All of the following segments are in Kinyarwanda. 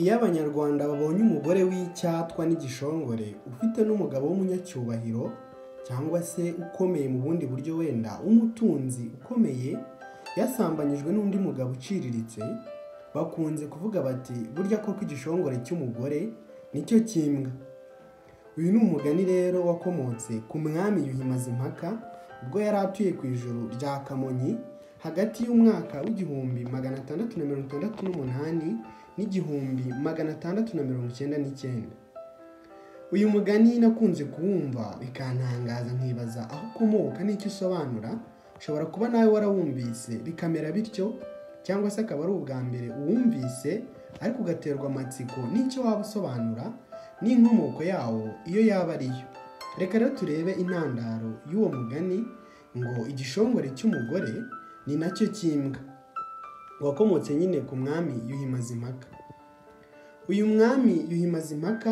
Iyo abanyarwanda babonye umugore w'icyatwa n'igishongore ufite n'umugabo w'umunyacyubahiro cyangwa se ukomeye mu bundi buryo wenda w'umutunzi ukomeye yasambanyijwe n'undi mugabo uciriritse bakunze kuvuga bati burya koko igishongore cy'umugore nicyo kimbwa uyu ni umugani rero wakomotse ku mwami yuhi mazimpaka ubwo yari atuye ku ijuru rya kamonyi hagati y'umwaka w'igihumbi magana atandatu na mirongo itandatu n'umunani n'igihumbi magana atandatu na mirongo icyenda n'icyenda uyu mugani nakunze kuwumva bikantangaza nkibaza aho ukomoka n'icyo usobanura ushobora kuba nawe warawumvise bikamera bityo cyangwa se akaba ari ubwa mbere uwumvise ariko ugaterwa amatsiko n'icyo waba usobanura n'inkomoko yawo iyo yaba ari yo reka rero turebe intandaro y'uwo mugani ngo igishongore cy'umugore ni nacyo kimbwa wakomotse nyine ku mwami yuhi mazimpaka uyu mwami yuhi mazimpaka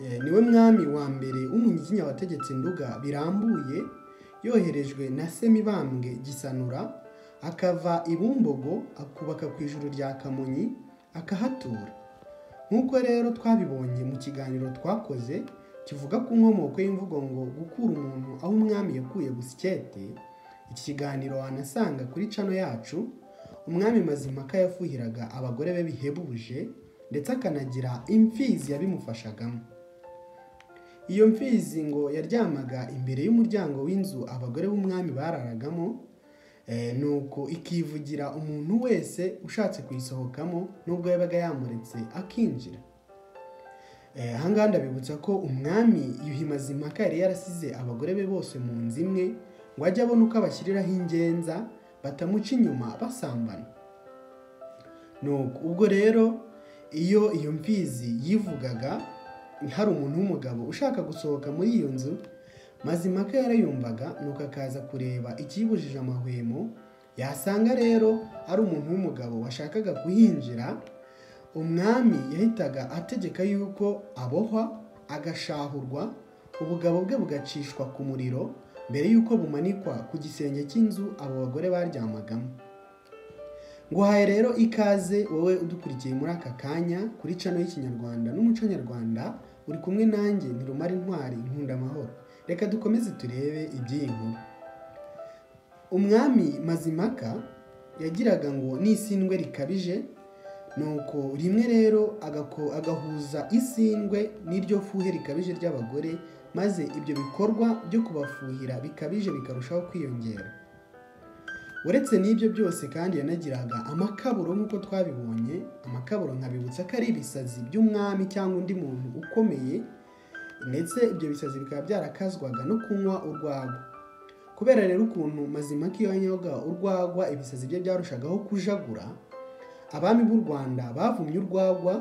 eh, niwe mwami wa mbere w'umunyiginya wategetse nduga birambuye yoherejwe na semibambwe gisanura akava i bumbogo akubaka ku ijuru rya kamonyi akahatura nk'uko rero twabibonye mu kiganiro twakoze kivuga ku nkomoko y'imvugo ngo gukura umuntu aho umwami yakuye busikete iki kiganiro wanasanga kuri cano yacu umwami mazimpaka yafuhiraga abagore be bihebuje ndetse akanagira imfizi yabimufashagamo iyo mfizi ngo yaryamaga imbere y'umuryango w'inzu abagore b'umwami bararagamo eh, nuko ikivugira umuntu wese ushatse kuyisohokamo nubwo yabaga yamuretse akinjira Eh, aha ngaha ndabibutsa ko umwami yuhi mazimpaka yari yarasize abagore be bose mu nzu imwe ngo ajye abona uko abashyiriraho ingenza batamuca inyuma basambana nuko ubwo rero iyo iyo mfizi yivugaga hari umuntu w'umugabo ushaka gusohoka muri iyo nzu mazimpaka yarayumvaga nuko akaza kureba ikibujije amahwemo yasanga rero ari umuntu w'umugabo washakaga kuhinjira umwami yahitaga ategeka yuko abohwa agashahurwa ubugabo bwe bugacishwa ku muriro mbere y'uko bumanikwa ku gisenge cy'inzu abo bagore baryamagamo nguhaye rero ikaze wowe udukurikiye muri aka kanya kuri cano y'ikinyarwanda n'umuco nyarwanda uri kumwe nanjye ntirumara intwari nkunda amahoro reka dukomeze turebe iby'iyi nkuru umwami mazimpaka yagiraga ngo n'isindwe rikabije nuko rimwe rero agako- agahuza isindwe n'iryo fuhe rikabije ry'abagore maze ibyo bikorwa byo kubafuhira bikabije bikarushaho kwiyongera uretse n'ibyo byose kandi yanagiraga amakaburo nk'uko twabibonye amakaburo nkabibutsa ko ari ibisazi by'umwami cyangwa undi muntu ukomeye ndetse ibyo bisazi bikaba byarakazwaga no kunywa urwagwa kubera rero ukuntu mazimaka iyo yanyaga urwagwa ibisazi bye byarushagaho kujagura abami b'u rwanda bavumye urwagwa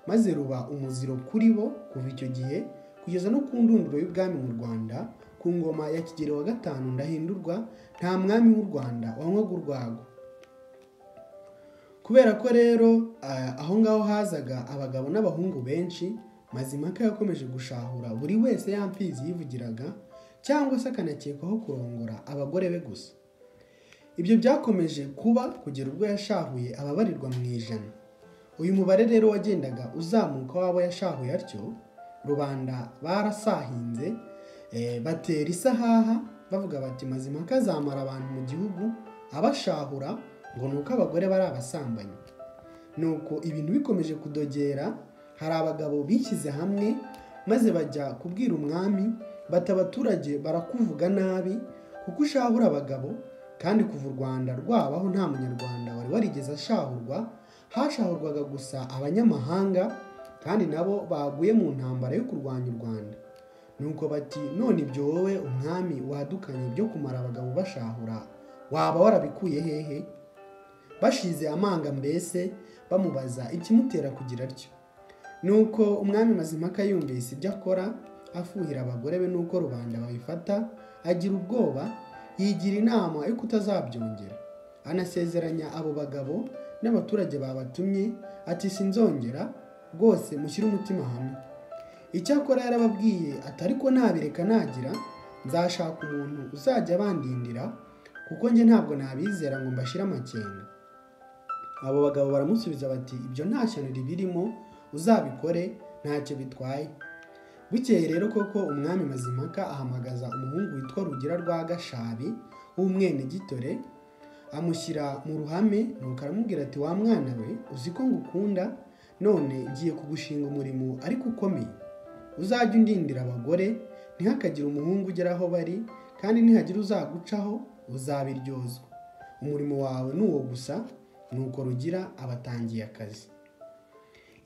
maze ruba umuziro kuri bo kuva icyo gihe kugeza no ku ndunduro y'ubwami mu rwanda ku ngoma ya kigeli wa gatanu ndahindurwa nta mwami w'u rwanda wanywaga urwagwa kubera ko rero ah, aho ngaho hazaga abagabo n'abahungu benshi mazimpaka yakomeje gushahura buri wese ya mfizi yivugiraga cyangwa se akanakekwaho kurongora abagore be gusa ibyo byakomeje kuba kugera ubwo yashahuye ababarirwa mu ijana uyu mubare rero wagendaga uzamuka w'abo yashahuye atyo rubanda barasahinze eh, batera isahaha bavuga bati mazimpaka azamara abantu mu gihugu abashahura ngo ni uko abagore bari abasambanyi nuko ibintu bikomeje kudogera hari abagabo bishyize hamwe maze bajya kubwira umwami bati abaturage barakuvuga nabi kuko ushahura abagabo kandi kuva u rwanda rwabaho nta munyarwanda wari warigeze ashahurwa hashahurwaga gusa abanyamahanga kandi nabo baguye mu ntambara yo kurwanya u rwanda nuko bati none ibyo wowe umwami wadukanye byo kumara abagabo bashahura waba warabikuye hehe bashize amanga mbese bamubaza ikimutera kugira atyo nuko umwami mazimpaka yumvise ibyo akora afuhira abagore be nuko rubanda babifata agira ubwoba yigira inama yo kutazabyongera anasezeranya abo bagabo n'abaturage babatumye ati sinzongera rwose mushyire umutima hamwe icyakora yarababwiye ati ariko nabireka nagira nzashaka umuntu uzajya bandindira kuko njye ntabwo nabizera ngo mbashyire amakenga abo bagabo baramusubiza bati ibyo nta shyano ribirimo uzabikore ntacyo bitwaye bukeye rero koko umwami mazimpaka ahamagaza umuhungu witwa rugira rwa gashabi w'umwenegitore amushyira mu ruhame nuko aramubwira ati wa mwana we uzi ko ngukunda none ngiye kugushinga umurimo ariko ukomeye uzajye undindira abagore ntihakagire umuhungu ugera aho bari kandi nihagira uzagucaho uzabiryozwa umurimo wawe ni uwo gusa nuko rugira abatangiye akazi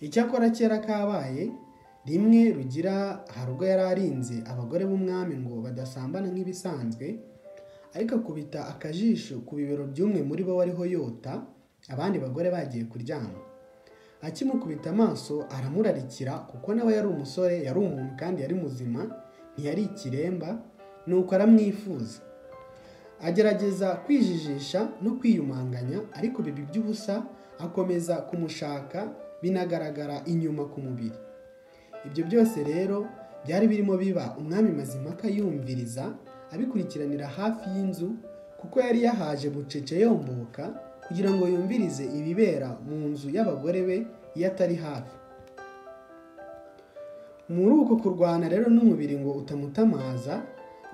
icyakora kera kabaye rimwe rugira hari ubwo yari arinze abagore b'umwami ngo badasambana nk'ibisanzwe ariko akubita akajisho ku bibero by'umwe muri bo wariho yota abandi bagore bagiye kuryama akimukubita amaso aramurarikira kuko nawe yari umusore yari umuntu kandi yari muzima ntiyari ikiremba nuko aramwifuza agerageza kwijijisha no kwiyumanganya ariko bibi by'ubusa akomeza kumushaka binagaragara inyuma ku mubiri ibyo byose rero byari birimo biba umwami mazimpaka yumviriza abikurikiranira hafi y'inzu kuko yari yahaje bucece yomboka kugira ngo yumvirize ibibera mu nzu y'abagore be iyo atari hafi muri uko kurwana rero n'umubiri ngo utamutamaza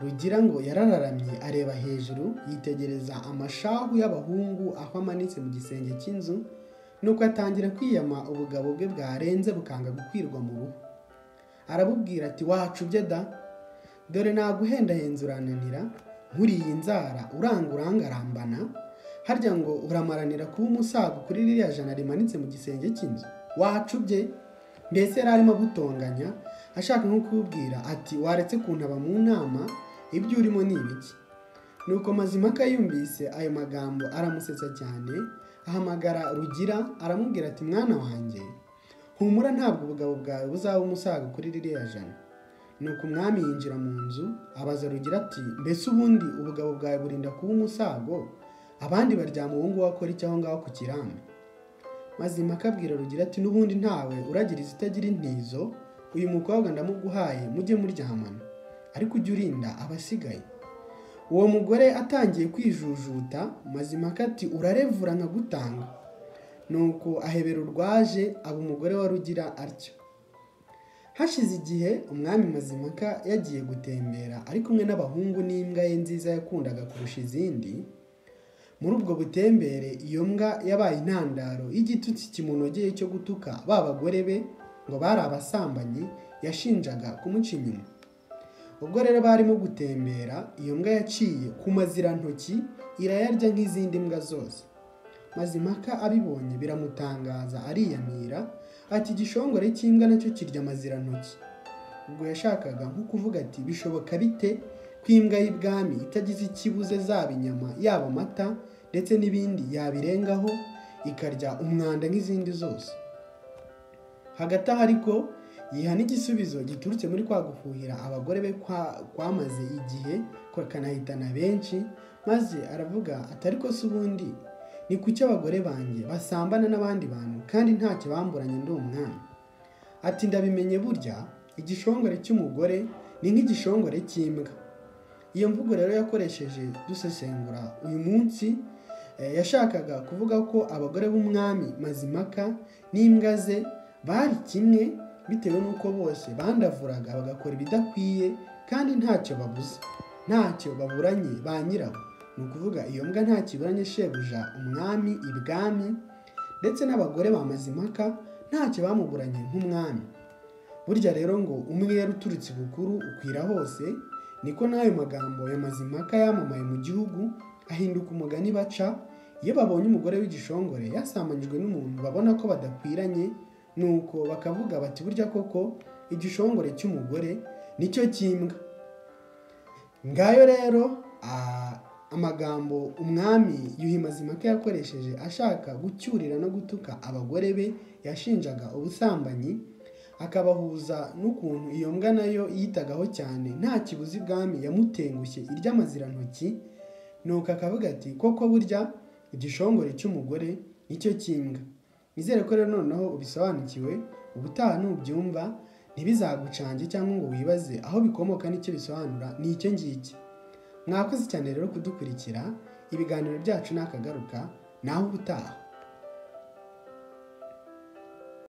rugira ngo yarararamye areba hejuru yitegereza amashahu y'abahungu aho amanitse mu gisenge cy'inzu nuko atangira kwiyama ubugabo bwe bwarenze bukanga gukwirwa mu ruhu arabubwira ati wacubye da dore naguhendahenze urananira nkuriye inzara uranga urangarambana harya ngo uramaranira kuba umusago kuri ririya jana rimanitse mu gisenge cy'inzu wacubye mbese yari arimo gutonganya ashaka nko kubwira ati waretse kuntaba mu nama ibyo urimo ni ibiki nuko mazimaka yumvise ayo magambo aramusetsa cyane ahamagara rugira aramubwira ati mwana wanjye humura ntabwo ubugabo bwawe buzaba umusaga kuri ririya jana nuko umwami yinjira mu nzu abaza rugira ati mbese ubundi ubugabo bwawe burinda kuba umusago abandi baryama uwo nguwo akora icyo aho ngaho ku kirambi mazimaka abwira rugira ati n'ubundi ntawe uragira izitagira intizo uyu mukobwa ndamuguhaye mujye muryamana ariko ujye urinda abasigaye uwo mugore atangiye kwijujuta mazimaka ati urarevura nkagutanga nuko ahebera urwaje aba umugore wa rugira atyo hashize igihe umwami mazimaka yagiye gutembera ari kumwe n'abahungu n'imbwa ye nziza yakundaga kurusha izindi muri ubwo butembere iyo mbwa yabaye intandaro y'igitutsi kimunogeye cyo gutuka ba bagore be ngo bari abasambanyi yashinjaga kumuca inyuma ubwo rero barimo gutembera iyo mbwa yaciye ku mazirantoki irayarya nk'izindi mbwa zose mazimaka abibonye biramutangaza ariyamira ati igishongore cy'imbwa nacyo kirya amazirantoki ubwo yashakaga nko kuvuga ati bishoboka bite ko imbwa y'ibwami itagize ikibuze zaba inyama yaba amata ndetse n'ibindi yabirengaho ikarya umwanda nk'izindi zose hagati aho ariko yiha n'igisubizo giturutse muri kwa gufuhira abagore be kwa- kwamaze igihe kakanahitana benshi maze aravuga ati ariko se ubundi ni kuki abagore banjye basambana n'abandi bantu kandi ntacyo bamburanye ndi umwami ati ndabimenye burya igishongore cy'umugore ni nk'igishongore cy'imbwa iyo mvugo rero yakoresheje dusesengura uyu munsi eh, yashakaga kuvuga ko abagore b'umwami mazimpaka n'imbwa ze bari kimwe bitewe n'uko bose bandavuraga bagakora ibidakwiye kandi ntacyo babuze ntacyo baburanye ba nyirabo ni ukuvuga iyo mbwa nta kiburanye shebuja umwami ibwami ndetse n'abagore ba mazimpaka ntacyo bamuburanye nk'umwami burya rero ngo umwera uturutse ibukuru ukwira hose niko n'ayo magambo ya mazimpaka yamamaye mu gihugu ahinduka umugani baca iyo babonye umugore w'igishongore yasambanyijwe n'umuntu babona ko badakwiranye nuko bakavuga bati burya koko igishongore cy'umugore nicyo cy'imbwa ngayo rero ah, amagambo umwami yuhi mazimpaka yakoresheje ashaka gucyurira no gutuka abagore be yashinjaga ubusambanyi akabahuza n'ukuntu iyo mbwa nayo yitagaho cyane nta kibuzi ibwami yamutengushye irya amazirantoki nuko akavuga ati koko burya igishongore cy'umugore nicyo cy'imbwa nizere ko rero noneho ubisobanukiwe ubutaha nubyumva ntibizagucange cyangwa ngo wibaze aho bikomoka n'icyo bisobanura ni icyo ngicyo mwakoze cyane rero kudukurikira ibiganiro byacu ni akagaruka naho ubutaha